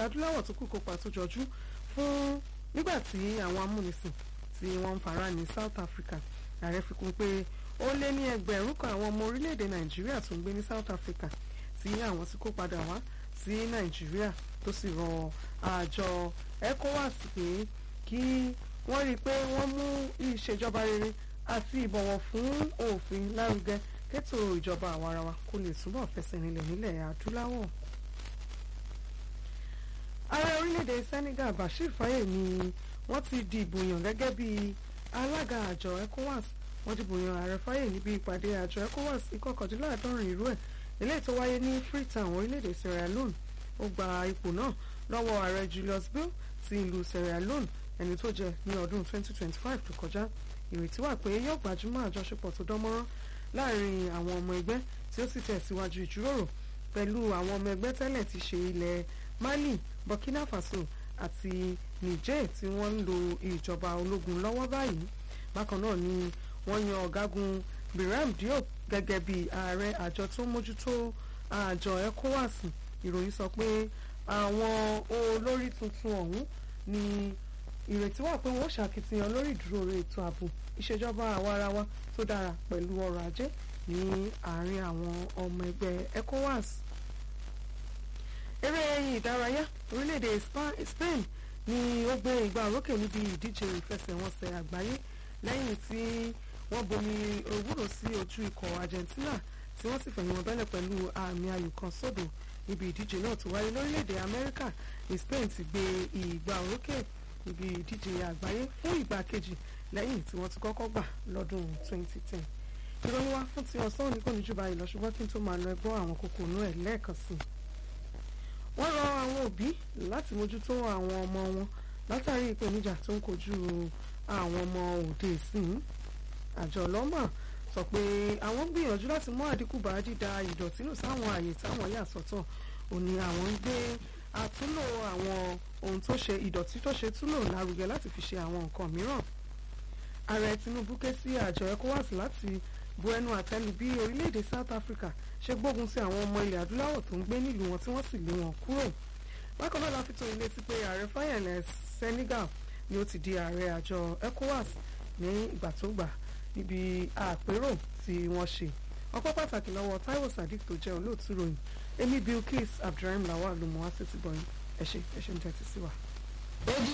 ilẹ̀ adúláwọ̀ tó kù kópa tó jọjú fún nígbà tí àwọn amúnisìn tí wọ́n ń fara ní South Africa ààrẹ fi kún pé ó lé ní ẹgbẹ̀rún kan àwọn ọmọ orílẹ̀-èdè Nàìjíríà tó ń gbé ní South Africa tí àwọn tí kó padà wá sí Nàìjíríà tó sì rọ àjọ ECOWAS pé kí wọ́n rí i pé wọ́n mú ìṣèjọba rere àti ìbọ̀wọ̀ fún òfin lárugẹ kétò ìjọba àwarawa kó lè túbọ̀ fẹsẹ̀ rinlẹ̀ nílẹ̀ adúláwọ̀. ààrẹ orílẹ̀-èdè Senegal Bashir Faye ni wọ́n ti dìbò yàn gẹ́gẹ́ bí alága àjọ ECOWAS wọ́n dìbò yan ààrẹ Faye níbi ìpàdé àjọ ECOWAS ìkọkàndínláàádọ́rin irú ẹ̀ eléyìí tó wáyé ní Freetown orílẹ̀-èdè Sierra Leone ó gba ipò náà lọ́wọ́ ààrẹ Julius Bill ti ìlú Sierra Leone ẹni tó jẹ ní ọdún 2025 tó kọjá ìrètí wà pé yóò gbajúmọ̀ àjọṣepọ̀ tó dánmọ́rán láàrin àwọn ọmọ ẹgbẹ́ tí ó sì tẹ̀síwájú ìjíròrò pẹ̀lú àwọn ọmọ ẹgbẹ́ tẹ́lẹ̀ ti ṣe ilẹ̀ Mali Burkina Faso àti Niger tí wọ́n ń lo ìjọba ológun lọ́wọ́ báyìí bákan náà ni wọ́n yan ọ̀gágun Biram Diop gẹ́gẹ́ bí ààrẹ àjọ tó mójútó àjọ ECOWAS ìròyìn sọ pé àwọn olórí tuntun ọ̀hún ni ìrètí wà pé wọ́n ṣàkitiyan lórí ìdúró ètò ààbò ìṣèjọba àwarawa tó dára pẹ̀lú ọrọ̀ ajé ní àárín àwọn ọmọ ẹgbẹ́ ECOWAS. eré ẹyin ìdárayá orílẹ̀-èdè Spain ni ó gbé ìgbà òrókè níbi ìdíje ìfẹsẹ̀wọnsẹ̀ àgbáyé lẹ́yìn tí wọ́n bomi òwúrò sí ojú ikọ̀ Argentina tí wọ́n sì fẹ̀yìn wọn bẹ́lẹ̀ pẹ̀lú àmì ayò kan sódò níbi ìdíje náà tó wáyé lórílẹ̀-èdè Amẹ́ríkà ní Spain ti gbé ìgbà òrókè níbi ìdíje àgbáyé fún ìgbà kejì lẹ́yìn tí wọ́n ti kọ́kọ́ gbà lọ́dún 2010. ìròyìn wa fún ti ọ̀sán òní kò ní jù báyìí lọ ṣùgbọ́n kí n tó máa lọ ẹgbọ́n àwọn kókó inú ẹ̀ lẹ́ẹ̀kan sí i. wọ́n rọ àwọn òbí láti mójútó àwọn ọmọ wọn látàrí ìpèníjà tó ń kojú àwọn ọmọ òde ìsìn. àjọ ọlọ́mọ sọ pé àwọn gbìyànjú láti mú àdínkù bá dídá ìdọ̀tí nù sáwọn àyè táwọn yà sọ́tọ̀ òní àwọn ń gbé àtúnlò àwọn ohun tó ṣe ìdọ̀tí tó ṣe túlò lárugẹ láti fi ṣe àwọn nǹkan mìíràn ààrẹ Tinubu ké sí àjọ ECOWAS láti bu ẹnu àtẹ́lù bí orílẹ̀-èdè South Africa ṣe gbógun sí àwọn ọmọ ilẹ̀ adúláwọ̀ tó ń gbé nílùú wọn tí wọ́n sì lé wọn kúrò bákan náà la fi tó ilé sí pé ààrẹ fáyẹ̀lẹ̀ Senegal ni ó ti di ààrẹ àjọ ECOWAS ní ìgbà tó gbà níbi àpérò tí wọ́n ṣe ọpọ́ pàtàkì lọ́wọ́ Taiwo Sadiq tó jẹ́ olóòtú ròyìn Emi Bilkis Abdulrahim Lawal ló mọ̀ wá sí ti bọ̀yìn ẹ ṣé ẹ ṣé ń tẹ́tí sí wa.